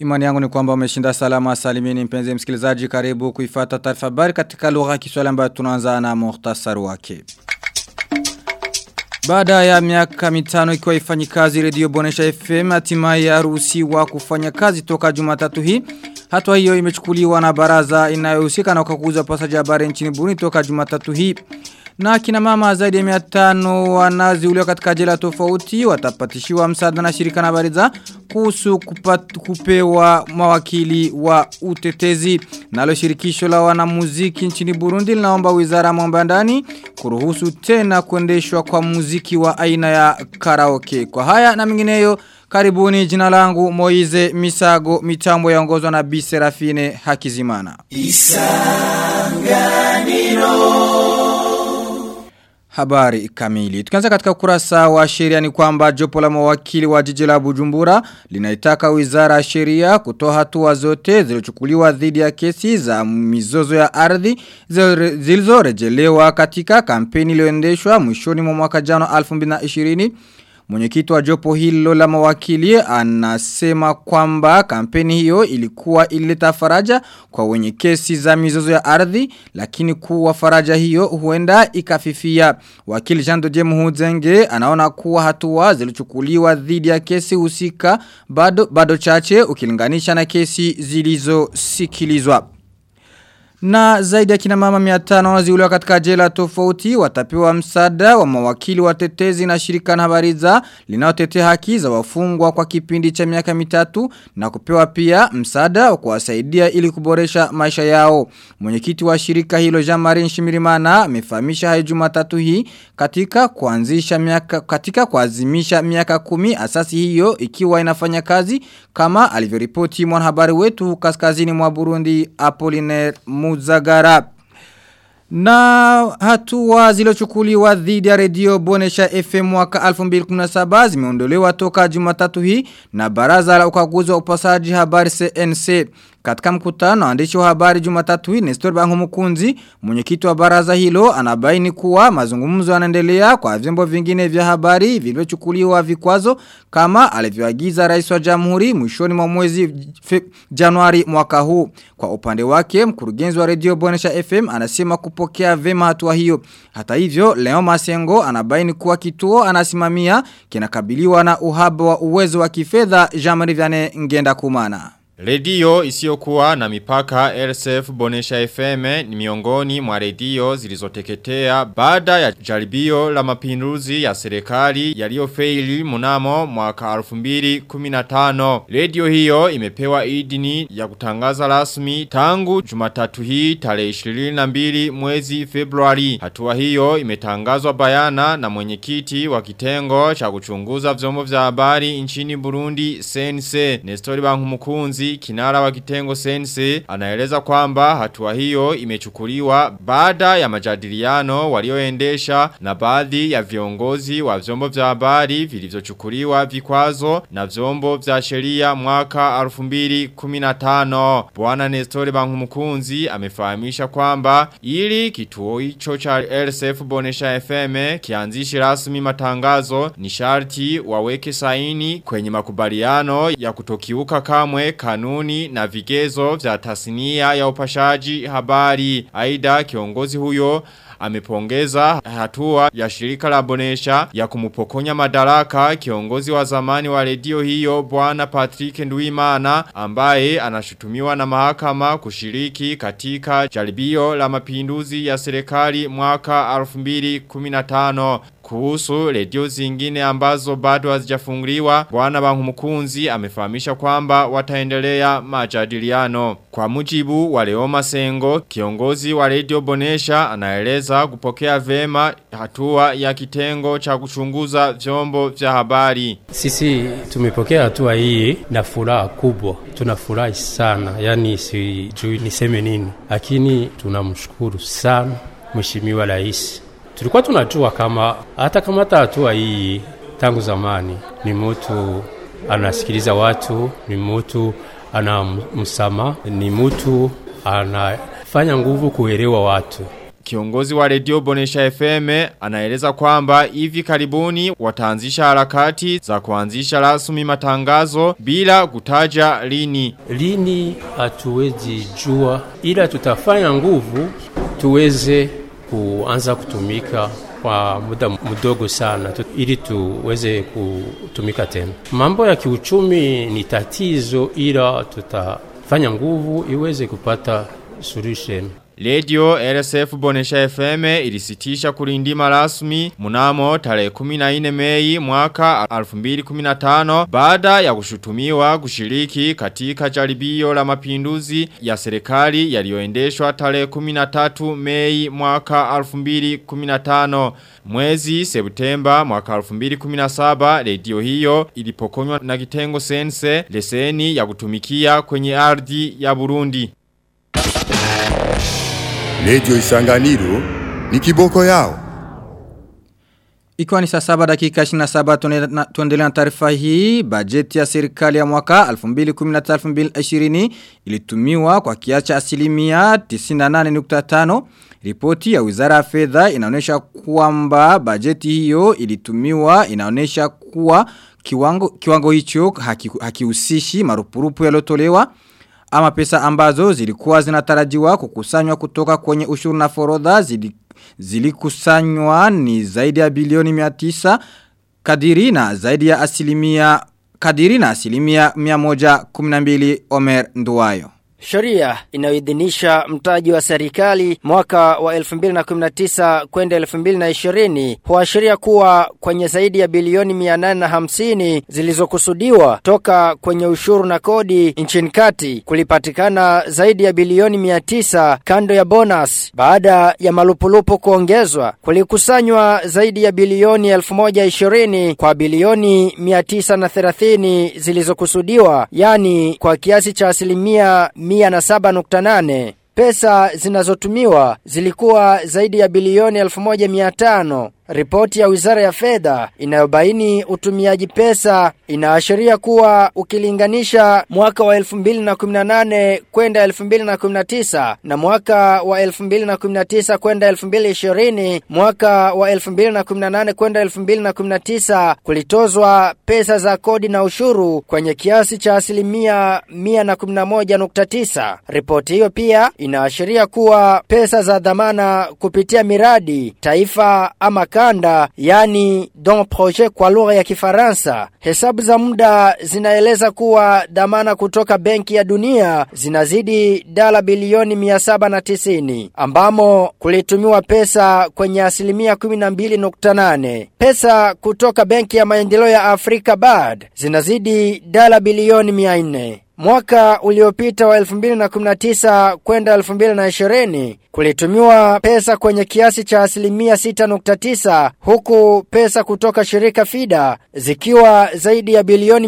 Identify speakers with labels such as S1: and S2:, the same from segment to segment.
S1: Imani yangu ni kwamba umeshinda salama salimini mpenzi msikilizaji karibu kuifata taarifa habari katika lugha ya Kiswahili ambayo tunaanza na muhtasari wake. Baada ya miaka mitano ikiwa ifanyi kazi redio Bonesha FM hatimaye yaruhusiwa kufanya kazi toka Jumatatu hii. Hatua hiyo imechukuliwa na baraza inayohusika na ukaguzi pasaji habari nchini Burundi toka Jumatatu hii. Na kina mama zaidi ya 500 wanaziuliwa katika jela tofauti watapatishiwa msaada na shirika na habari za kuhusu kupat, kupewa mawakili wa utetezi. Nalo shirikisho la wanamuziki nchini Burundi linaomba wizara ya mambo ya ndani kuruhusu tena kuendeshwa kwa muziki wa aina ya karaoke. Kwa haya na mingineyo Karibuni jina langu Moize Misago mitambo yaongozwa na Bi Serafine Hakizimana. Isanganiro Habari kamili. Tukianza katika ukurasa wa sheria ni kwamba jopo la mawakili wa jiji la Bujumbura linaitaka wizara ya sheria kutoa hatua zote zilizochukuliwa dhidi ya kesi za mizozo ya ardhi zilizorejelewa katika kampeni iliyoendeshwa mwishoni mwa mwaka jana 2020 Mwenyekiti wa jopo hilo la mawakili anasema kwamba kampeni hiyo ilikuwa ilileta faraja kwa wenye kesi za mizozo ya ardhi lakini kuwa faraja hiyo huenda ikafifia. Wakili Jean Dodier Muhuzenge anaona kuwa hatua zilichukuliwa dhidi ya kesi husika bado bado chache ukilinganisha na kesi zilizosikilizwa. Na zaidi ya kina mama miatano waziuliwa katika jela tofauti watapewa msaada wa mawakili watetezi na shirika na habari za linaotetea haki za wafungwa kwa kipindi cha miaka mitatu na kupewa pia msaada wa kuwasaidia ili kuboresha maisha yao. Mwenyekiti wa shirika hilo Jean-Marie Nshimirimana amefahamisha hayo Jumatatu hii katika kuanzisha miaka katika kuazimisha miaka kumi asasi hiyo ikiwa inafanya kazi kama alivyoripoti mwanahabari wetu kaskazini mwa Burundi Apollinaire Muzagara. Na hatua zilochukuliwa dhidi ya redio Bonesha FM mwaka 2017 zimeondolewa toka Jumatatu hii na baraza la ukaguzi wa upasaji habari CNC. Katika mkutano waandishi wa habari Jumatatu hii Nestor Bangumukunzi mwenyekiti wa baraza hilo anabaini kuwa mazungumzo yanaendelea kwa vyombo vingine vya habari vilivyochukuliwa vikwazo kama alivyoagiza rais wa Jamhuri mwishoni mwa mwezi Januari mwaka huu. Kwa upande wake mkurugenzi wa redio Bonesha FM anasema kupokea vema hatua hiyo. Hata hivyo Leo Masengo anabaini kuwa kituo anasimamia kinakabiliwa na uhaba wa uwezo wa kifedha Jean-Marie Vianney Ngenda Kumana.
S2: Redio isiyokuwa na mipaka LSF Bonesha FM ni miongoni mwa redio zilizoteketea baada ya jaribio la mapinduzi ya serikali yaliyofeli mnamo mwaka 2015. Redio hiyo imepewa idini ya kutangaza rasmi tangu Jumatatu hii tarehe 22 mwezi Februari. Hatua hiyo imetangazwa bayana na mwenyekiti wa kitengo cha kuchunguza vyombo vya habari nchini Burundi Sense Nestori Bankumukunzi kinara wa kitengo sense anaeleza kwamba hatua hiyo imechukuliwa baada ya majadiliano walioendesha na baadhi ya viongozi wa vyombo vya habari vilivyochukuliwa vikwazo na vyombo vya sheria mwaka 2015 Bwana Nestor Bankumukunzi amefahamisha kwamba ili kituo hicho cha LSF Bonesha FM kianzishi rasmi matangazo ni sharti waweke saini kwenye makubaliano ya kutokiuka kamwe kanuni na vigezo vya tasnia ya upashaji habari. Aida kiongozi huyo amepongeza hatua ya shirika la bonesha ya kumupokonya madaraka kiongozi wa zamani wa redio hiyo bwana Patrick Nduimana ambaye anashutumiwa na mahakama kushiriki katika jaribio la mapinduzi ya serikali mwaka 2015 kuhusu redio zingine ambazo bado hazijafunguliwa bwana Bankumukunzi amefahamisha kwamba wataendelea majadiliano kwa mujibu wa Leo Masengo kiongozi wa redio Bonesha anaeleza kupokea vema hatua ya kitengo cha kuchunguza vyombo vya habari
S3: sisi tumepokea hatua hii na furaha kubwa tunafurahi sana yani sijui niseme nini lakini tunamshukuru sana mheshimiwa rais tulikuwa tunajua kama hata kama hata hatua hii tangu zamani ni mtu anasikiliza watu, ni mtu ana msama, ni mtu anafanya nguvu kuelewa watu.
S2: Kiongozi wa redio Bonesha FM anaeleza kwamba hivi karibuni wataanzisha harakati za kuanzisha rasmi matangazo bila kutaja lini.
S3: Lini hatuwezi jua, ila tutafanya nguvu tuweze kuanza kutumika kwa muda mdogo sana tu, ili tuweze kutumika tena. Mambo ya kiuchumi ni tatizo, ila tutafanya nguvu iweze kupata solution.
S2: Radio RSF Bonesha FM ilisitisha kulindima rasmi mnamo tarehe 14 Mei mwaka 2015 baada ya kushutumiwa kushiriki katika jaribio la mapinduzi ya serikali yaliyoendeshwa tarehe 13 Mei mwaka 2015 mwezi Septemba mwaka 2017 radio hiyo ilipokonywa na kitengo sense leseni ya kutumikia kwenye ardhi ya Burundi.
S4: Radio Isanganiro ni kiboko yao.
S1: Ikiwa ni saa saba dakika 27 tuendelea na taarifa hii, bajeti ya serikali ya mwaka 2013-2020 ilitumiwa kwa kiasi cha asilimia 98.5. Ripoti ya Wizara ya Fedha inaonyesha kwamba bajeti hiyo ilitumiwa inaonyesha kuwa kiwango kiwango hicho hakihusishi haki marupurupu yaliyotolewa ama pesa ambazo zilikuwa zinatarajiwa kukusanywa kutoka kwenye ushuru na forodha zili, zilikusanywa ni zaidi ya bilioni 900 kadiri na zaidi ya asilimia kadiri na asilimia 112 Omer Nduwayo.
S5: Sheria inayoidhinisha mtaji wa serikali mwaka wa 2019 kwenda 2020 huashiria kuwa kwenye zaidi ya bilioni 850 zilizokusudiwa toka kwenye ushuru na kodi nchini kati kulipatikana zaidi ya bilioni 900 kando ya bonus baada ya malupulupu kuongezwa kulikusanywa zaidi ya bilioni 1020 kwa bilioni 930 zilizokusudiwa yani kwa kiasi cha asilimia 107.8 Pesa zinazotumiwa zilikuwa zaidi ya bilioni 1500. Ripoti ya Wizara ya Fedha inayobaini utumiaji pesa inaashiria kuwa ukilinganisha mwaka wa 2018 kwenda 2019 na mwaka wa 2019 kwenda 2020 mwaka wa 2018 kwenda 2019 kulitozwa pesa za kodi na ushuru kwenye kiasi cha asilimia 111.9. Ripoti hiyo pia inaashiria kuwa pesa za dhamana kupitia miradi taifa ama kanda yani don projet kwa lugha ya Kifaransa. Hesabu za muda zinaeleza kuwa dhamana kutoka Benki ya Dunia zinazidi dola bilioni 790 ambamo kulitumiwa pesa kwenye asilimia 12.8. Pesa kutoka Benki ya Maendeleo ya Afrika BAD zinazidi dola bilioni 400. Mwaka uliopita wa 2019 kwenda 2020 kulitumiwa pesa kwenye kiasi cha asilimia 6.9 huku pesa kutoka shirika FIDA zikiwa zaidi ya bilioni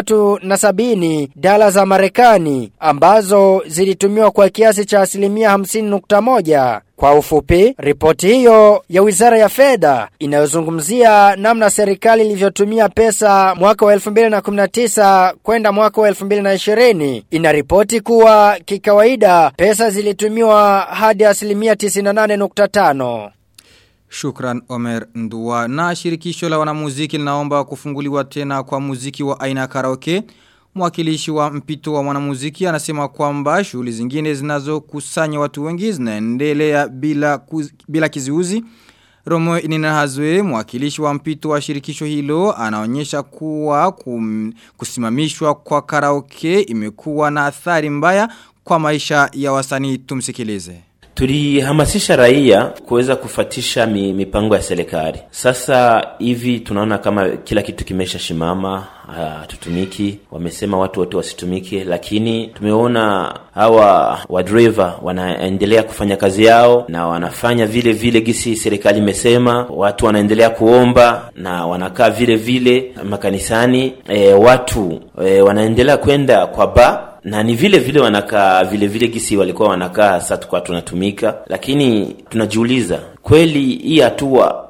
S5: 370 dola za Marekani ambazo zilitumiwa kwa kiasi cha asilimia 50.1. Kwa ufupi, ripoti hiyo ya Wizara ya Fedha inayozungumzia namna serikali ilivyotumia pesa mwaka wa 2019 kwenda mwaka wa 2020 inaripoti kuwa kikawaida pesa zilitumiwa hadi asilimia 98.5.
S1: Shukran Omer Ndua. Na shirikisho la wanamuziki linaomba kufunguliwa tena kwa muziki wa aina karaoke. Mwakilishi wa mpito wa mwanamuziki anasema kwamba shughuli zingine zinazokusanya watu wengi zinaendelea bila kuz, bila kizuizi. Romo Ininahazwe, mwakilishi wa mpito wa shirikisho hilo, anaonyesha kuwa kum, kusimamishwa kwa karaoke imekuwa na athari mbaya kwa maisha ya wasanii tumsikilize.
S6: Tulihamasisha raia kuweza kufatisha mi, mipango ya serikali. Sasa hivi tunaona kama kila kitu kimesha shimama, hatutumiki. Wamesema watu wote wasitumike, lakini tumeona hawa wadriver wanaendelea kufanya kazi yao na wanafanya vile vile gisi serikali imesema. Watu wanaendelea kuomba na wanakaa vile vile makanisani. E, watu e, wanaendelea kwenda kwa ba na ni vile vile wanakaa vile vile gisi walikuwa wanakaa sasa tukwa tunatumika lakini tunajiuliza kweli hii hatua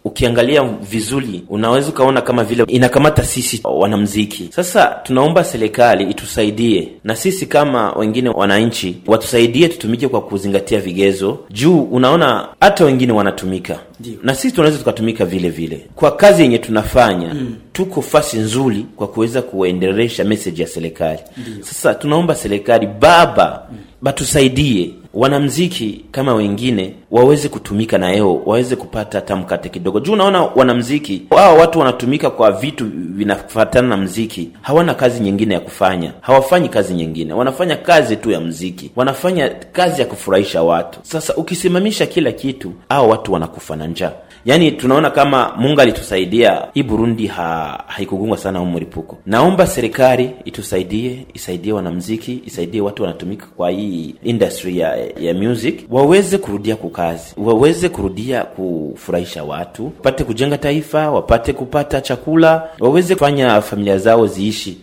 S6: ukiangalia vizuri unaweza ukaona kama vile inakamata sisi wanamziki. Sasa tunaomba serikali itusaidie na sisi kama wengine wananchi watusaidie, tutumike kwa kuzingatia vigezo juu unaona hata wengine wanatumika
S7: Ndiyo.
S6: na sisi tunaweza tukatumika vile vile kwa kazi yenye tunafanya mm. tuko fasi nzuri kwa kuweza kuendelesha message ya serikali sasa tunaomba serikali baba mm. batusaidie wanamziki kama wengine waweze kutumika na yeo waweze kupata hata mkate kidogo juu unaona wanamziki wao watu wanatumika kwa vitu vinafatana na mziki hawana kazi nyingine ya kufanya hawafanyi kazi nyingine wanafanya kazi tu ya mziki wanafanya kazi ya kufurahisha watu sasa ukisimamisha kila kitu hao watu wanakufa na njaa yaani tunaona kama mungu alitusaidia hii burundi ha, haikugungwa sana huu mlipuko naomba serikali itusaidie isaidie wanamziki isaidie watu wanatumika kwa hii industry ya, ya music waweze kurudia kukazi waweze kurudia kufurahisha watu wapate kujenga taifa wapate kupata chakula waweze kufanya familia zao ziishi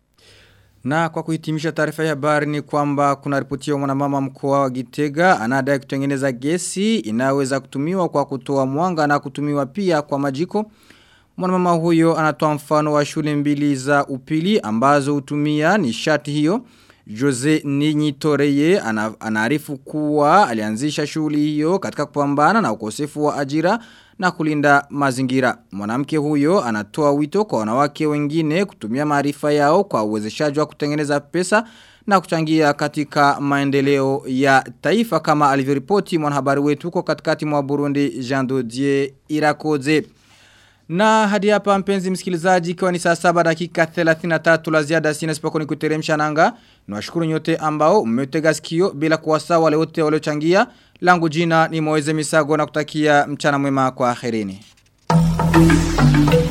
S1: Na kwa kuhitimisha taarifa ya habari ni kwamba kuna ripotiwa mwanamama mkoa wa Gitega anadai kutengeneza gesi inaweza kutumiwa kwa kutoa mwanga na kutumiwa pia kwa majiko. Mwanamama huyo anatoa mfano wa shule mbili za upili ambazo hutumia nishati hiyo. Jose Ninyitoreye ana- anaarifu kuwa alianzisha shughuli hiyo katika kupambana na ukosefu wa ajira na kulinda mazingira. Mwanamke huyo anatoa wito kwa wanawake wengine kutumia maarifa yao kwa uwezeshaji wa kutengeneza pesa na kuchangia katika maendeleo ya taifa kama alivyoripoti mwanahabari wetu huko katikati mwa Burundi Jean Dodier Irakoze. Na hadi hapa mpenzi msikilizaji ikiwa ni saa saba dakika 33 la ziada sina sipoko ni kuteremsha nanga. Niwashukuru nyote ambao mmetega sikio bila kuwasaa wale wote waliochangia. Langu jina ni Moeze Misago na kutakia mchana mwema kwa akhirini.